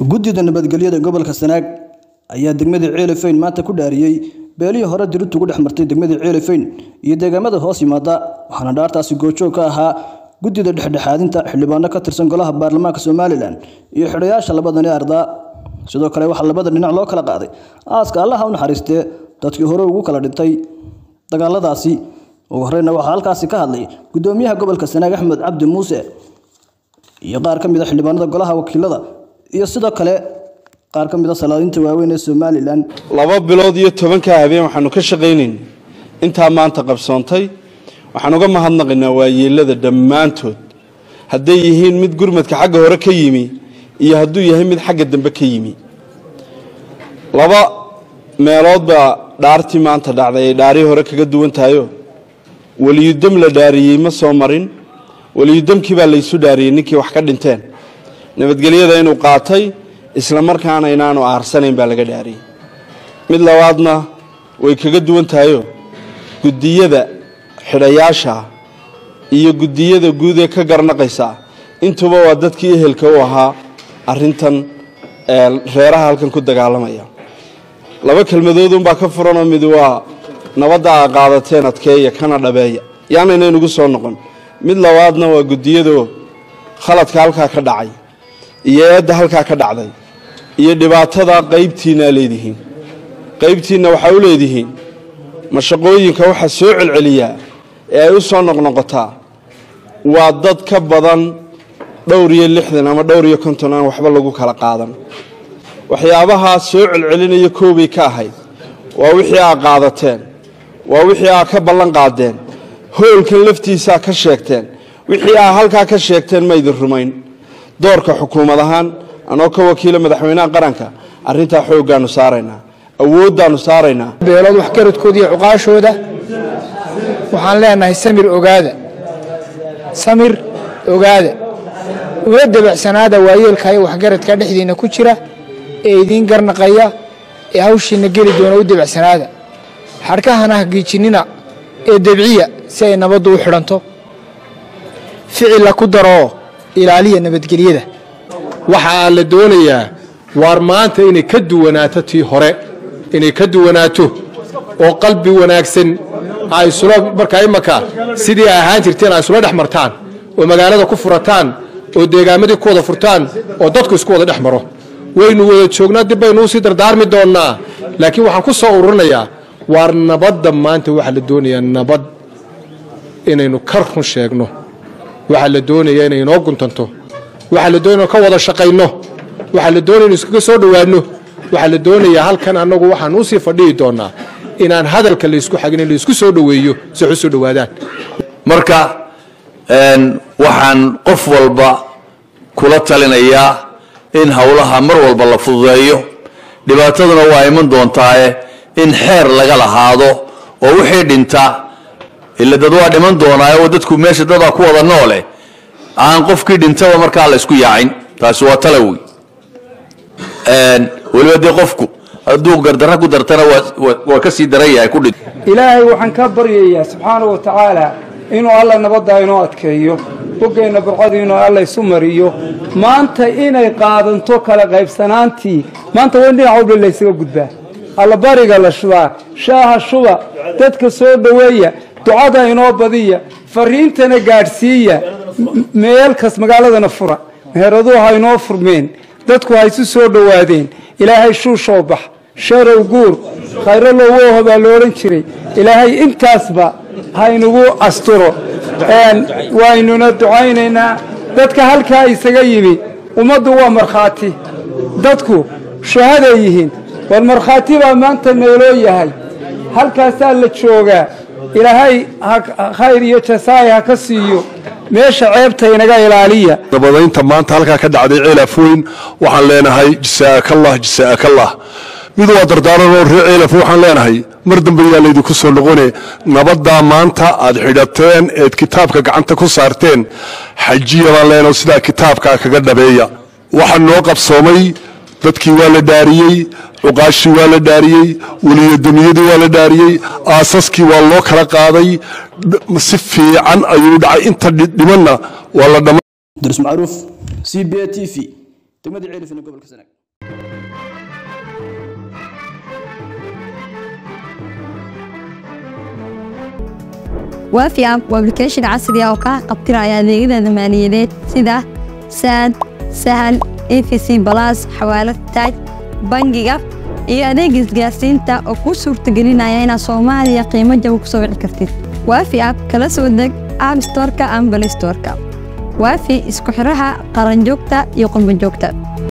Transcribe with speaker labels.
Speaker 1: guddida nabadgelyada gobolka sanaag ayaa degmada ceelifeyn maanta ku dhaariyey beelihii hore dirintu ugu dhex martay degmada ceelifeyn iyo deegaamada hoos yimaada waxaana dhaartaasi goojoog ka ahaa guddida dhexdhexaadinta xildhibaano ka tirsan golaha baarlamaanka somalilan iyo xidhayaasha labadani ardaa sidoo kale waxaa labada dhinac loo kala qaaday aaska allaha u naxariistee dadkii hore ugu kala dhintay dagaaladaasi ugu horeyna waxaa halkaasi ka hadlay guddoomiyaha gobolka sanaag axmed cabdi muuse iyo qaar ka mid a xildhibaanada golaha wakiilada iyo sidoo kale qaar ka mid a salaadiinta waaweyn ee somalilan
Speaker 2: laba bilood iyo tobankaa habeen waxaanu ka shaqaynayn intaa maanta qabsoontay waxaan uga mahadnaqaynaa waayeelada dhammaantood hadday yihiin mid gurmadka xagga hore ka yimi iyo hadduu yahay mid xagga dambe ka yimi laba meelood baa dhaartii maanta dhacday ay dhaarii hore kaga duwan tahayo weliyudam la dhaariyey ma soo marin weliyudamkii baa laysu dhaariyey ninkii wax ka dhinteen nabadgelyada inuu qaatay isla markaana inaanu aarsanayn baa laga dhaariyey mid labaadna way kaga duwan tahayo guddiyada xidhayaasha iyo guddiyada guud ee ka garnaqaysa intuba waa dadkii ehelka u ahaa arintan reeraha halkan ku dagaalamaya laba kelmadoodunbaa ka furanoo mid waa nabadda aa qaadateen adkeeya kana dhabeeya yaana inaynugu soo noqon mid labaadna waa guddiyadoo khaladka halkaa ka dhacay iyo eedda halkaa ka dhacday iyo dhibaatada qaybtiinaa leedihiin qaybtiinna waxaa u leedihiin mashaqooyinka waxaa soo celceliyaa ee ay u soo noqnoqotaa waa dad ka badan dhowr iyo lixdan ama dhowr iyo konton aan waxba lagu kala qaadan waxyaabahaa soo celcelinaya koobay ka ahayd waa wixii aa qaadateen waa wixii aa ka ballan qaadeen hoolkan laftiisaa ka sheegteen wixii aa halkaa ka sheegteen ma idin rumayn doorka xukuumad ahaan anoo ka wakiila madaxweynaha qaranka arrintaa xooggaanu saaraynaa awooddaanu saaraynaa
Speaker 3: beelood waxgaradkooda iyo cuqaashooda waxaan leenahay samir ogaada samir ogaada ula dabacsanaada waayeelka iyo waxgaradka dhexdiinna ku jira ee idiin garnaqaya ee hawshiinna geli doona u dabacsanaada xadhkahana hagiijinina ee debciya si ay nabaddu u xidhanto ficilla ku daroo ilaaliya nabadgelyada
Speaker 4: waxaa la doonayaa waar maanta inay ka duwanaato tii hore inay ka duwanaato oo qalbi wanaagsan ay isula markaa imaka sidii ay ahaan jirteen ay isula dhex martaan oo magaalada ku furataan oo deegaamadii ku wada furtaan oo dadku isku wada dhex maro waynu wada joognaa dib baynu usii dardaarmi doonnaa laakiin waxaan ku soo ururinayaa waar nabadda maanta waxaa la doonayaa nabad inaynu ka run sheegno waxaa la doonayaa inay inoo guntanto waxaa la doonaya ka wada shaqayno waxaa la doonaya inu iskaga soo dhowaanno waxaa la doonayaa halkan annagu waxaan usii fadhihi doonnaa inaan hadalka laysku xagin in laysku soo dhoweeyo si wax u soo dhowaadaan
Speaker 5: marka waxaan qof walba kula talinayaa in howlaha mar walba la fududeeyo dhibaataduna waa iman doontaae in xeer laga lahaado oo wixii dhinta ila dad waa dhiman doonaaye oo dadku meesha dadaa ku wada noole aan qofkii dhintaba markaa la isku yaacin taasi waa talawi weliba dee qofku hadduu gardarra ku dartana waa ka sii daran yahay kudhi
Speaker 6: ilaahay waxaan ka baryayaa subxaana wa tacaala inuu alla nabaddaa inoo adkeeyo boggeenna burcadu inuu alla isu mariyo maanta inay qaadanto kala qaybsanaantii maanta waa in dhinac walba laysaga gudbaa allabariga la shubaa shaaha shuba dadka soo dhoweeya ducada inoo badiya fariintana gaadhsiiya meelkas magaaladana fura meheeraduhu ha inoo furmeen dadku ha isu soo dhowaadeen ilaahay shuushoo bax sharow guur khayro lowooho baa lo odhan jiray ilaahay intaasba haynugu asturo waynuna ducaynaynaa dadka halkaa isaga yimi ummaddu waa markhaati dadku shahaday yihiin war markhaati baa maanta nooloo yahay halkaasaa la joogaa ilaahay khayr iyo jasaay ha ka siiyo meesha ceebta inaga ilaaliya
Speaker 7: nabadaynta maanta halkaa ka dhacday ceelafooyn waxaan leenahay jasaakallah jasaakallah mid waa dardaaranoo reer ceelaf waxaan leenahay mar dambe yaa laydinku soo noqone nabaddaa maanta aad xidhateen eed kitaabka gacanta ku saarteen xajiya baan leenahay sidaa kitaabkaa kaga dhabeeya waxaa noo qabsoomay dadkii waa la dhaariyey cuqaashii waa la dhaariyey weliyadamiyadii waa la dhaariyey aasaskii waa loo kala qaaday si fiican ayuu dhacay inta dhimanna waa la dhama
Speaker 1: daris macruuf c b a t v degmada ceelifin ee gobolka sanaag
Speaker 8: waafi app waa application casri ah oo kaa qabtiraya adeegyada maaliyadeed sida saad sahal efc balas xawaalad taaj bangiga iyo adeega isgaarsiinta oo kuu suurtagelinaya inaad soomaaliya qiimo jaba ku soo wici kartid waafi app kala soo deg app storeka ama balay storeka waafi isku xiraha qaranjoogta iyo qurbanjoogta